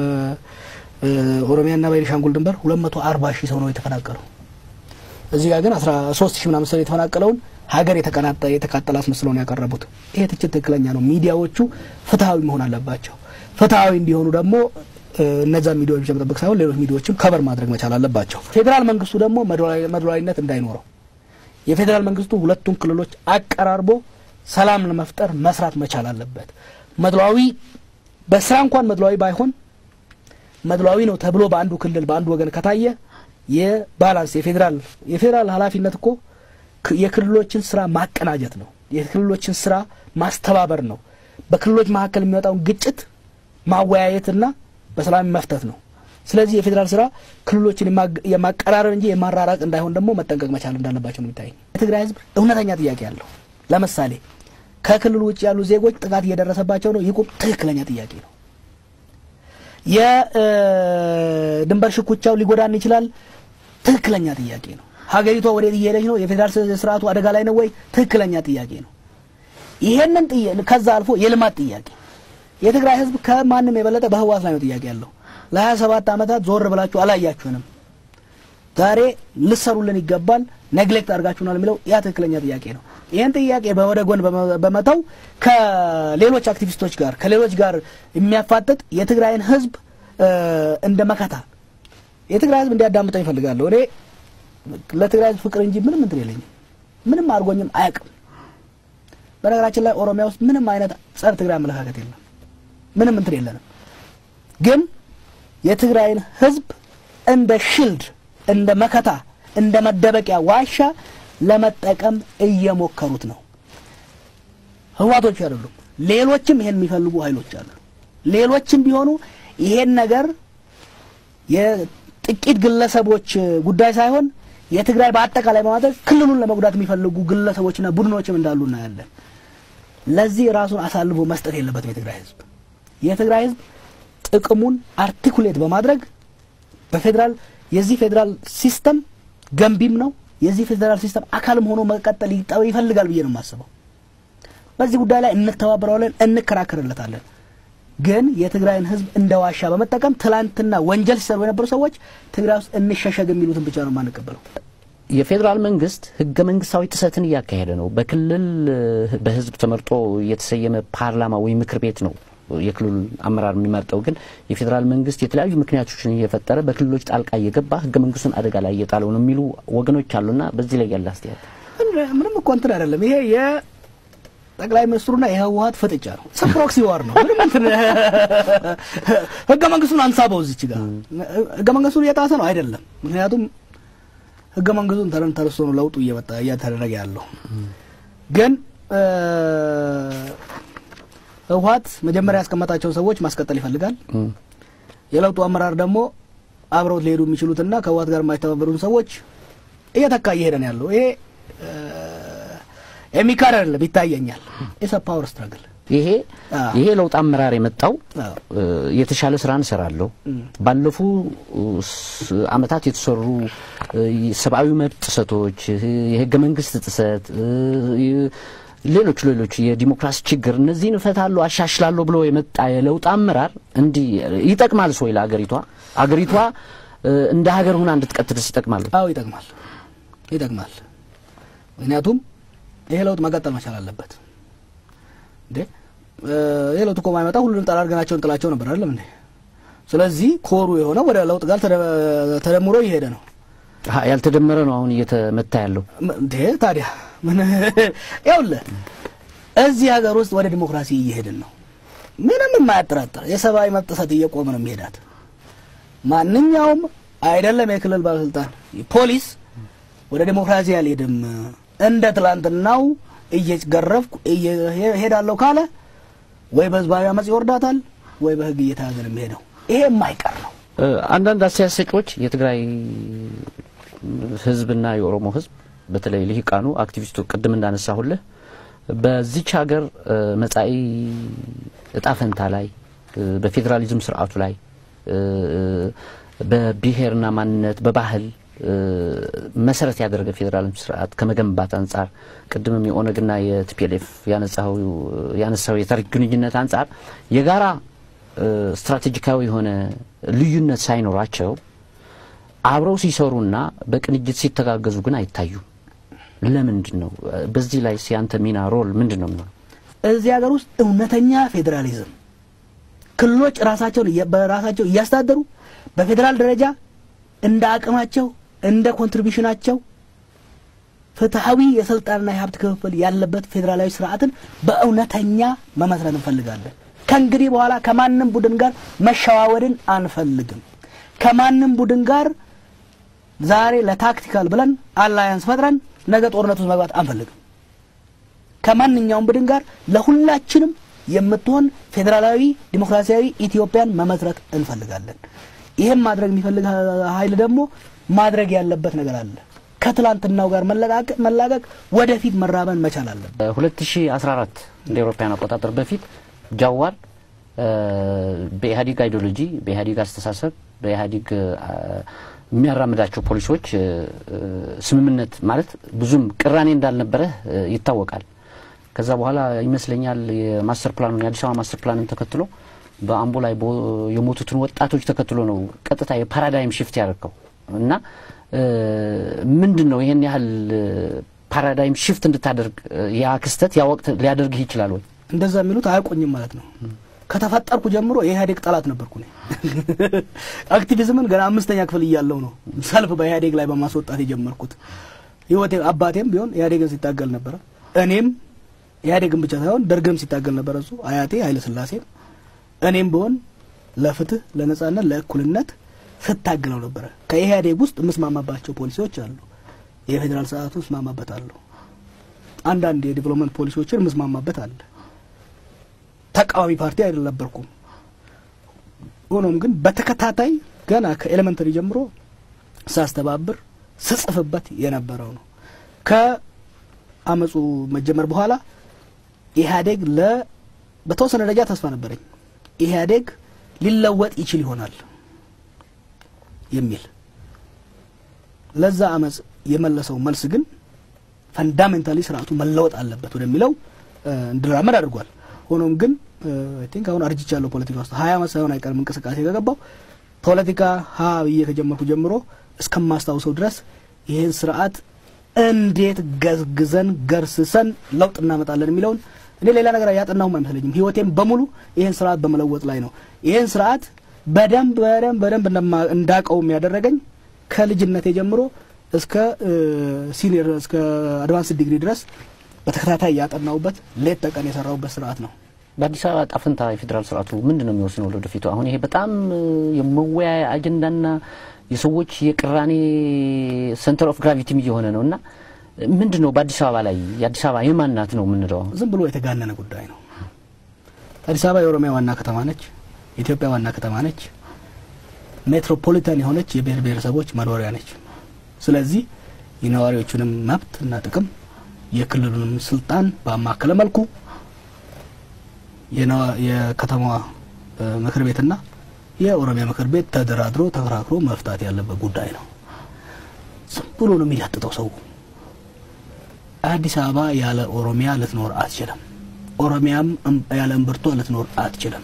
ከኦሮሚያና ቤኒሻንጉል ድንበር ሁለት መቶ አርባ ሺህ ሰው ነው የተፈናቀለው። እዚህ ጋር ግን አስራ ሶስት ሺህ ምናምን ሰው የተፈናቀለውን ሀገር የተቀናጠ የተቃጠለ አስመስለው ነው ያቀረቡት። ይሄ ትችት ትክክለኛ ነው። ሚዲያዎቹ ፍትሀዊ መሆን አለባቸው። ፍትሀዊ እንዲሆኑ ደግሞ እነዛ ሚዲያዎች ብቻ መጠበቅ ሳይሆን ሌሎች ሚዲያዎችም ከበር ማድረግ መቻል አለባቸው። ፌዴራል መንግስቱ ደግሞ መድሏዊነት እንዳይኖረው የፌዴራል መንግስቱ ሁለቱን ክልሎች አቀራርቦ ሰላም ለመፍጠር መስራት መቻል አለበት። መድሏዊ በስራ እንኳን መድሏዊ ባይሆን መድሏዊ ነው ተብሎ በአንዱ ክልል በአንዱ ወገን ከታየ የባላንስ የፌዴራል የፌዴራል ኃላፊነት እኮ የክልሎችን ስራ ማቀናጀት ነው። የክልሎችን ስራ ማስተባበር ነው። በክልሎች መካከል የሚወጣውን ግጭት ማወያየትና በሰላም መፍታት ነው። ስለዚህ የፌዴራል ስራ ክልሎችን የማቀራረብ እንጂ የማራራቅ እንዳይሆን ደግሞ መጠንቀቅ መቻል እንዳለባቸው ነው የሚታየኝ። የትግራይ ህዝብ እውነተኛ ጥያቄ አለው። ለምሳሌ ከክልሉ ውጭ ያሉ ዜጎች ጥቃት እየደረሰባቸው ነው፣ ይቁም። ትክክለኛ ጥያቄ ነው። የድንበር ሽኩቻው ሊጎዳን ይችላል። ትክክለኛ ጥያቄ ነው። ሀገሪቷ ወዴት እየሄደች ነው? የፌዴራል ስርዓቱ አደጋ ላይ ነው ወይ? ትክክለኛ ጥያቄ ነው። ይሄንን ከዛ አልፎ የልማት ጥያቄ የትግራይ ህዝብ ከማንም የበለጠ በህወሓት ላይ ነው ጥያቄ ያለው። ለሀያ ሰባት ዓመታት ዞር ብላችሁ አላያችሁንም። ዛሬ ልሰሩልን ይገባል፣ ነግሌክት አድርጋችሁናል የሚለው ያ ትክክለኛ ጥያቄ ነው። ይህን ጥያቄ በወደ ጎን በመተው ከሌሎች አክቲቪስቶች ጋር ከሌሎች ጋር የሚያፋጥጥ የትግራይን ህዝብ እንደ መከታ የትግራይ ህዝብ እንዲያዳምጠኝ ይፈልጋለሁ። እኔ ለትግራይ ህዝብ ፍቅር እንጂ ምንም እንትን የለኝም። ምንም አድርጎኝም አያውቅም። በነገራችን ላይ ኦሮሚያ ውስጥ ምንም አይነት ጸረ ትግራይ አመለካከት የለም። ምንም እንትን የለንም። ግን የትግራይን ህዝብ እንደ ሽልድ፣ እንደ መከታ፣ እንደ መደበቂያ ዋሻ ለመጠቀም እየሞከሩት ነው። ህዋቶች አይደሉም፣ ሌሎችም ይሄን የሚፈልጉ ኃይሎች አሉ። ሌሎችም ቢሆኑ ይሄን ነገር የጥቂት ግለሰቦች ጉዳይ ሳይሆን የትግራይ በአጠቃላይ በማድረግ ክልሉን ለመጉዳት የሚፈልጉ ግለሰቦችና ቡድኖችም እንዳሉ እናያለን። ለዚህ ራሱን አሳልፎ መስጠት የለበትም የትግራይ ህዝብ። የትግራይ ህዝብ ጥቅሙን አርቲኩሌት በማድረግ በፌዴራል የዚህ ፌዴራል ሲስተም ገንቢም ነው። የዚህ ፌዴራል ሲስተም አካልም ሆኖ መቀጠል ይፈልጋል ብዬ ነው የማስበው። በዚህ ጉዳይ ላይ እንተባበረዋለን፣ እንከራከርለታለን። ግን የትግራይን ህዝብ እንደ ዋሻ በመጠቀም ትላንትና ወንጀል ሲሰሩ የነበሩ ሰዎች ትግራይ ውስጥ እንሸሸግ የሚሉትን ብቻ ነው የማንቀበለው። የፌዴራል መንግስት ህገ መንግስታዊ ጥሰትን እያካሄደ ነው። በክልል በህዝብ ተመርጦ የተሰየመ ፓርላማ ወይም ምክር ቤት ነው የክልሉ አመራር የሚመርጠው። ግን የፌዴራል መንግስት የተለያዩ ምክንያቶችን እየፈጠረ በክልሎች ጣልቃ እየገባ ህገ መንግስቱን አደጋ ላይ እየጣለው ነው የሚሉ ወገኖች አሉና በዚህ ላይ ያለ አስተያየት ምንም እኮ እንትን አይደለም ይሄ ጠቅላይ ሚኒስትሩና የህወሀት ፍጥጫ ነው። ፕሮክሲ ዋር ነው። ምንም እንትን ህገ መንግስቱን አንሳበው እዚች ጋር ህገ መንግስቱን እየጣሰ ነው አይደለም። ምክንያቱም ህገ መንግስቱን ተረን ተርሶ ነው ለውጡ እየመጣ እያተደረገ ያለው። ግን ህወሀት መጀመሪያ ያስቀመጣቸውን ሰዎች ማስቀጠል ይፈልጋል። የለውጡ አመራር ደግሞ አብረውት ሊሄዱ የሚችሉትና ከህወሀት ጋር የማይተባበሩን ሰዎች እየተካ እየሄደ ነው ያለው ይሄ የሚካድ አይደለም፣ ይታየኛል። ኢትስ ፓወር ስትራግል። ይሄ ይሄ ለውጥ አመራር የመጣው የተሻለ ስራ እንሰራለሁ፣ ባለፉ አመታት የተሰሩ ሰብአዊ መብት ጥሰቶች፣ የህገ መንግስት ጥሰት፣ ሌሎች ሌሎች የዲሞክራሲ ችግር እነዚህን እፈታለሁ፣ አሻሽላለሁ ብሎ የመጣ የለውጥ አመራር እንዲህ ይጠቅማል ወይ ለአገሪቷ? አገሪቷ እንደ ሀገር ሁና እንድትቀጥልስ ይጠቅማል? አዎ ይጠቅማል፣ ይጠቅማል። ምክንያቱም ይሄ ለውጥ መቀጠል መቻል አለበት። እንዴ ይሄ ለውጥ እኮ ማይመጣ ሁሉንም ጠራርገናቸው እንጥላቸው ነበር አይደለም እንዴ? ስለዚህ ኮሩ የሆነው ወደ ለውጥ ጋር ተደምሮ እየሄደ ነው። ያልተደመረ ነው አሁን እየተመታ ያለው እንዴ። ታዲያ ምን ይኸውልህ፣ እዚህ ሀገር ውስጥ ወደ ዲሞክራሲ እየሄድን ነው። ምንም የማያጠራጥር የሰብአዊ መብት ጥሰት እየቆመ ነው የሚሄዳት። ማንኛውም አይደለም የክልል ባለስልጣን ፖሊስ ወደ ዲሞክራሲ አልሄድም እንደ ትላንትናው እየገረፍኩ ሄዳለሁ ካለ ወይ በህዝባዊ አመጽ ይወርዳታል ወይ በህግ እየተያዘ ነው የሚሄደው። ይሄ የማይቀር ነው። አንዳንድ አስተያየት ሰጪዎች የትግራይ ህዝብና የኦሮሞ ህዝብ በተለይ ልሂቃኑ አክቲቪስቱ ቅድም እንዳነሳሁልህ በዚች ሀገር መጻኢ እጣ ፈንታ ላይ በፌዴራሊዝም ስርዓቱ ላይ በብሔርና ማንነት በባህል መሰረት ያደረገ ፌዴራል ስርዓት ከመገንባት አንጻር ቅድምም የኦነግና የቲፒኤልኤፍ ያነሳው የታሪክ ግንኙነት አንጻር የጋራ ስትራቴጂካዊ የሆነ ልዩነት ሳይኖራቸው አብረው ሲሰሩና በቅንጅት ሲተጋገዙ ግን አይታዩም። ለምንድን ነው? በዚህ ላይ ሲያንተ ሚና ሮል ምንድን ነው የሚሆነው? እዚህ ሀገር ውስጥ እውነተኛ ፌዴራሊዝም ክልሎች ራሳቸውን በራሳቸው እያስተዳደሩ በፌዴራል ደረጃ እንደ አቅማቸው እንደ ኮንትሪቢሽናቸው ፍትሐዊ የስልጣንና የሀብት ክፍፍል ያለበት ፌዴራላዊ ስርዓትን በእውነተኛ መመስረት እንፈልጋለን። ከእንግዲህ በኋላ ከማንም ቡድን ጋር መሸዋወድን አንፈልግም። ከማንም ቡድን ጋር ዛሬ ለታክቲካል ብለን አላያንስ ፈጥረን ነገ ጦርነት ውስጥ መግባት አንፈልግም። ከማንኛውም ቡድን ጋር ለሁላችንም የምትሆን ፌዴራላዊ ዲሞክራሲያዊ ኢትዮጵያን መመስረት እንፈልጋለን። ይህም ማድረግ የሚፈልግ ኃይል ደግሞ ማድረግ ያለበት ነገር አለ። ከትላንትናው ጋር መላቀቅ፣ ወደፊት መራመን መቻል አለበት። 2014 እንደ አውሮፓውያን አቆጣጠር በፊት ጃዋር በኢህአዴግ አይዲዮሎጂ፣ በኢህአዴግ አስተሳሰብ፣ በኢህአዴግ የሚያራምዳቸው ፖሊሶች ስምምነት ማለት ብዙም ቅራኔ እንዳልነበረ ይታወቃል። ከዛ በኋላ ይመስለኛል የማስተር ፕላኑን የአዲስ አበባ ማስተር ፕላንን ተከትሎ በአምቦ ላይ የሞቱትን ወጣቶች ተከትሎ ነው ቀጥታ የፓራዳይም ሽፍት ያደረገው እና ምንድን ነው ይሄን ያህል ፓራዳይም ሽፍት እንድታደርግ ያ ክስተት ያ ወቅት ሊያደርግህ ይችላል ወይ? እንደዛ የሚሉት አያውቁኝም ማለት ነው። ከተፈጠርኩ ጀምሮ የኢህአዴግ ጠላት ነበርኩ። እኔ አክቲቪዝምን ገና አምስተኛ ክፍል እያለሁ ነው ሰልፍ በኢህአዴግ ላይ በማስወጣት የጀመርኩት። ህይወቴ አባቴም ቢሆን ኢህአዴግን ሲታገል ነበረ። እኔም ኢህአዴግን ብቻ ሳይሆን ደርግንም ሲታገል ነበረ እሱ አያቴ ኃይለ ሥላሴም እኔም ቢሆን ለፍትህ፣ ለነጻነት፣ ለእኩልነት ስታግለው ነበረ። ከኢህአዴግ ውስጥ የምስማማባቸው ፖሊሲዎች አሉ። የፌዴራል ስርዓቱ እስማማበታለሁ። አንዳንድ የዲቨሎፕመንት ፖሊሲዎችን የምስማማበት አለ። ተቃዋሚ ፓርቲ አይደለበርኩም። ሆኖም ግን በተከታታይ ገና ከኤሌመንተሪ ጀምሮ ሳስተባብር ስጽፍበት የነበረው ነው። ከአመፁ መጀመር በኋላ ኢህአዴግ ለ በተወሰነ ደረጃ ተስፋ ነበረኝ። ኢህአዴግ ሊለወጥ ይችል ይሆናል የሚል ለዛ አመፅ የመለሰው መልስ ግን ፈንዳሜንታሊ ስርዓቱ መለወጥ አለበት ወደሚለው እንድራመድ አድርጓል። ሆኖም ግን አይ ቲንክ አሁን አርጅቻለሁ ፖለቲካ ውስጥ ሀያ አመት ሳይሆን አይቀርም እንቅስቃሴ ከገባው ፖለቲካ ሀ ብዬ ከጀመርኩ ጀምሮ እስከማስታውሰው ድረስ ይህን ስርዓት እንዴት ገዝግዘን ገርስሰን ለውጥ እናመጣለን የሚለውን እኔ ሌላ ነገር ያጠናሁም አይመስለኝም። ህይወቴም በሙሉ ይህን ስርዓት በመለወጥ ላይ ነው። ይህን ስርዓት በደንብ በደንብ በደንብ እንዳቀውም ያደረገኝ ከልጅነቴ ጀምሮ እስከ ሲኒየር እስከ አድቫንስ ዲግሪ ድረስ በተከታታይ ያጠናውበት ሌት ተቀን የሰራውበት ስርዓት ነው። በአዲስ አበባ ጣፍንታ የፌዴራል ስርዓቱ ምንድን ነው የሚወስነው ለወደፊቱ? አሁን ይሄ በጣም የመወያያ አጀንዳና የሰዎች የቅራኔ ሴንተር ኦፍ ግራቪቲም እየሆነ ነው እና ምንድን ነው በአዲስ አበባ ላይ የአዲስ አበባ የማን ናት ነው የምንለው? ዝም ብሎ የተጋነነ ጉዳይ ነው። አዲስ አበባ የኦሮሚያ ዋና ከተማ ነች። የኢትዮጵያ ዋና ከተማ ነች። ሜትሮፖሊታን የሆነች የብሔር ብሔረሰቦች መኖሪያ ነች። ስለዚህ የነዋሪዎቹንም መብት እና ጥቅም የክልሉንም ስልጣን በአማከለ መልኩ የከተማዋ ምክር ቤትና የኦሮሚያ ምክር ቤት ተደራድሮ ተከራክሮ መፍታት ያለበት ጉዳይ ነው። ዝም ብሎ ነው የሚላጥጠው ሰው። አዲስ አበባ ያለ ኦሮሚያ ልትኖር አትችልም። ኦሮሚያም ያለ እምብርቷ ልትኖር አትችልም።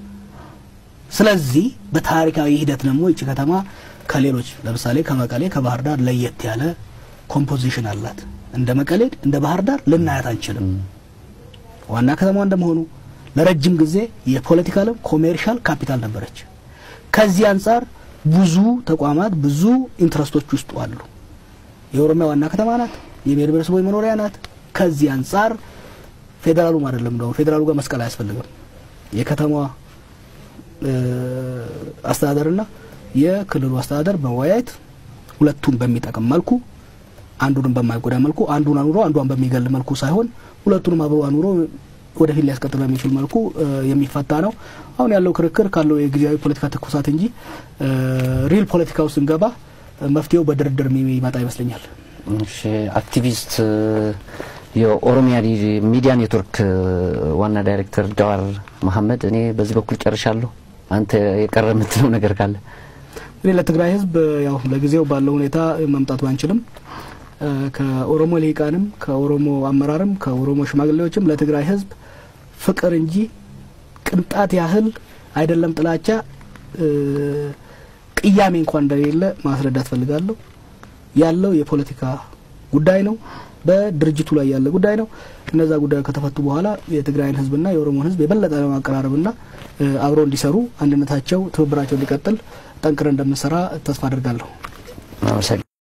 ስለዚህ በታሪካዊ ሂደት ደግሞ ይቺ ከተማ ከሌሎች ለምሳሌ ከመቀሌ ከባህር ዳር ለየት ያለ ኮምፖዚሽን አላት። እንደ መቀሌ እንደ ባህር ዳር ልናያት አንችልም። ዋና ከተማ እንደመሆኑ ለረጅም ጊዜ የፖለቲካልም ኮሜርሻል ካፒታል ነበረች። ከዚህ አንጻር ብዙ ተቋማት ብዙ ኢንትረስቶች ውስጡ አሉ። የኦሮሚያ ዋና ከተማ ናት። የብሔር ብሔረሰቦች መኖሪያ ናት። ከዚህ አንጻር ፌዴራሉም አይደለም እንደው ፌዴራሉ ጋር መስቀል አያስፈልግም። የከተማዋ አስተዳደርና የክልሉ አስተዳደር መወያየት ሁለቱን በሚጠቅም መልኩ አንዱንም በማይጎዳ መልኩ አንዱን አኑሮ አንዷን በሚገል መልኩ ሳይሆን ሁለቱንም አብሮ አኑሮ ወደፊት ሊያስቀጥል በሚችል መልኩ የሚፈታ ነው። አሁን ያለው ክርክር ካለው የጊዜያዊ ፖለቲካ ትኩሳት እንጂ ሪል ፖለቲካ ውስጥ ስንገባ መፍትሄው በድርድር የሚመጣ ይመስለኛል። እሺ፣ አክቲቪስት የኦሮሚያ ሚዲያ ኔትወርክ ዋና ዳይሬክተር ጃዋር መሐመድ፣ እኔ በዚህ በኩል ጨርሻለሁ። አንተ የቀረ የምትለው ነገር ካለ? እኔ ለትግራይ ሕዝብ ያው ለጊዜው ባለው ሁኔታ መምጣት ባንችልም ከኦሮሞ ልሂቃንም ከኦሮሞ አመራርም ከኦሮሞ ሽማግሌዎችም ለትግራይ ሕዝብ ፍቅር እንጂ ቅንጣት ያህል አይደለም ጥላቻ ቅያሜ እንኳን እንደሌለ ማስረዳት ፈልጋለሁ። ያለው የፖለቲካ ጉዳይ ነው። በድርጅቱ ላይ ያለ ጉዳይ ነው። እነዛ ጉዳዮች ከተፈቱ በኋላ የትግራይን ህዝብና የኦሮሞን ህዝብ የበለጠ ለማቀራረብና አብረው እንዲሰሩ አንድነታቸው፣ ትብብራቸው እንዲቀጥል ጠንክረን እንደምንሰራ ተስፋ አድርጋለሁ።